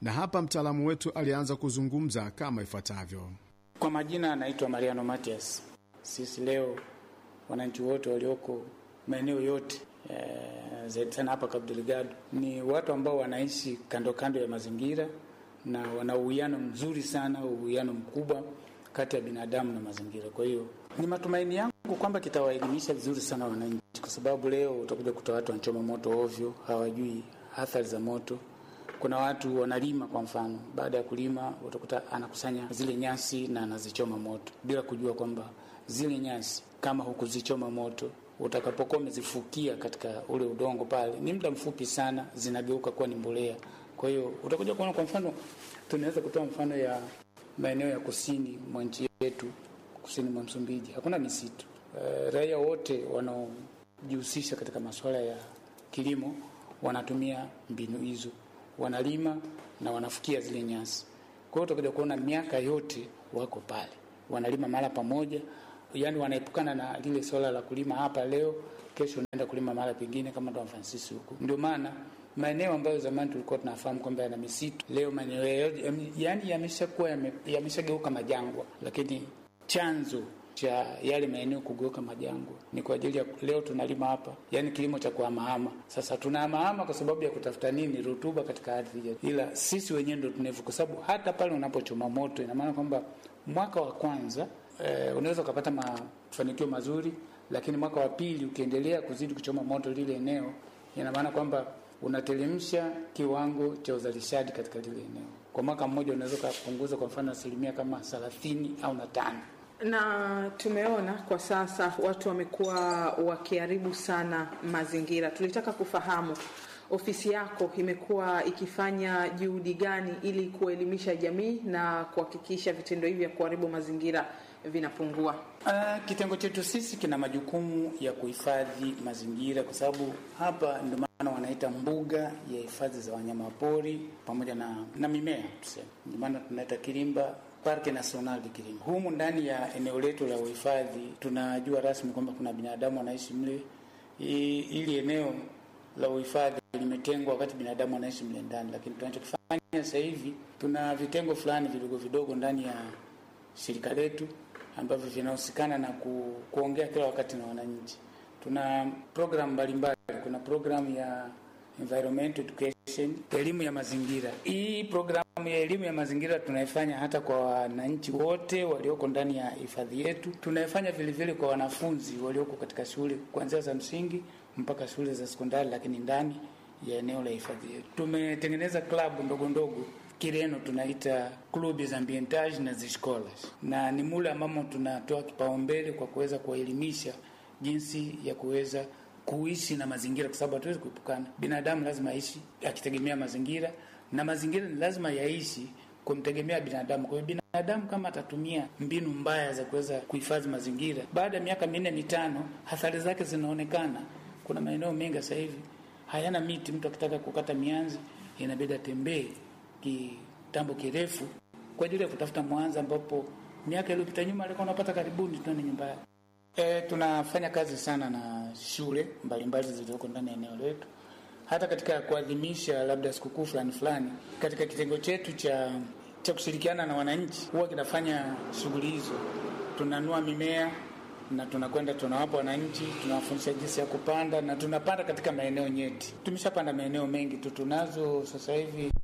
na hapa mtaalamu wetu alianza kuzungumza kama ifuatavyo. Kwa majina anaitwa Mariano Matias. Sisi leo wananchi wote walioko maeneo yote e, zaidi sana hapa Cabo Delgado ni watu ambao wanaishi kando kando ya mazingira na wana uwiano mzuri sana, uwiano mkubwa kati ya binadamu na mazingira. Kwa hiyo ni matumaini yangu kwamba kitawaelimisha vizuri sana wananchi, kwa sababu leo utakuja kuta watu wanachoma moto ovyo, hawajui athari za moto. Kuna watu wanalima, kwa mfano, baada ya kulima utakuta anakusanya zile nyasi na anazichoma moto bila kujua kwamba zile nyasi kama hukuzichoma moto utakapokuwa umezifukia katika ule udongo pale, ni muda mfupi sana zinageuka kuwa ni mbolea. Kwa hiyo utakuja kuona, kwa mfano, tunaweza kutoa mfano ya maeneo ya kusini mwa nchi yetu, kusini mwa Msumbiji hakuna misitu. E, raia wote wanaojihusisha katika masuala ya kilimo wanatumia mbinu hizo, wanalima na wanafukia zile nyasi. Kwa hiyo utakuja kuona miaka yote wako pale, wanalima mara pamoja yaani wanaepukana na lile swala la kulima hapa leo, kesho unaenda kulima mara pengine, kama Don Francis huko. Ndio maana maeneo ambayo zamani tulikuwa tunafahamu kwamba yana misitu, leo maeneo yaani yameshakuwa yameshageuka majangwa, lakini chanzo cha yale maeneo kugeuka majangwa ni kwa ajili ya leo tunalima hapa, yaani kilimo cha kuhamahama. Sasa tunahamahama kwa sababu ya kutafuta nini? Rutuba katika ardhi yetu, ila sisi wenyewe ndo tunevu, kwa sababu hata pale unapochoma moto, ina maana kwamba mwaka wa kwanza Eh, unaweza ukapata mafanikio mazuri, lakini mwaka wa pili ukiendelea kuzidi kuchoma moto lile eneo, ina maana kwamba unatelemsha kiwango cha uzalishaji katika lile eneo. Kwa mwaka mmoja unaweza ukapunguza kwa mfano asilimia kama thelathini au na tano. Na tumeona kwa sasa watu wamekuwa wakiharibu sana mazingira. Tulitaka kufahamu ofisi yako imekuwa ikifanya juhudi gani ili kuelimisha jamii na kuhakikisha vitendo hivi vya kuharibu mazingira vinapungua? Uh, kitengo chetu sisi kina majukumu ya kuhifadhi mazingira, kwa sababu hapa ndio maana wanaita mbuga ya hifadhi za wanyamapori pamoja na, na mimea tuseme, ndio maana tunaita Kilimba Parke National de Kilimba. Humu ndani ya eneo letu la uhifadhi tunajua rasmi kwamba kuna binadamu wanaishi mle. Ili eneo la uhifadhi limetengwa wakati binadamu anaishi mle ndani, lakini tunachokifanya sasa hivi tuna vitengo fulani vidogo vidogo ndani ya shirika letu ambavyo vinahusikana na ku, kuongea kila wakati na wananchi. Tuna programu mbalimbali. Kuna programu ya environment education, elimu ya mazingira. Hii programu ya elimu ya mazingira tunaifanya hata kwa wananchi wote walioko ndani ya hifadhi yetu. Tunaifanya vile vile kwa wanafunzi walioko katika shule kuanzia za msingi mpaka shule za sekondari, lakini ndani ya eneo la hifadhi yetu tumetengeneza klabu ndogo ndogo Kireno tunaita clubs ambientage na ziscolas, na ni mule ambamo tunatoa kipaumbele kwa kuweza kuwaelimisha jinsi ya kuweza kuishi na mazingira, kwa sababu hatuwezi kuepukana. Binadamu lazima aishi akitegemea mazingira, na mazingira ni lazima yaishi kumtegemea binadamu. Kwa hiyo binadamu kama atatumia mbinu mbaya za kuweza kuhifadhi mazingira, baada ya miaka minne mitano, athari zake zinaonekana. Kuna maeneo mengi sasa hivi hayana miti. Mtu akitaka kukata mianzi inabidi atembee kitambo kirefu kwa ajili ya kutafuta mwanza, ambapo miaka iliyopita nyuma alikuwa unapata karibuni tuone nyumba yake. E, tunafanya kazi sana na shule mbalimbali zilizoko ndani ya eneo letu, hata katika kuadhimisha labda sikukuu fulani fulani. Katika kitengo chetu cha cha kushirikiana na wananchi huwa kinafanya shughuli hizo, tunanua mimea na tunakwenda tunawapa wananchi, tunawafundisha jinsi ya kupanda na tunapanda katika maeneo nyeti. Tumeshapanda maeneo mengi tu, tunazo sasa hivi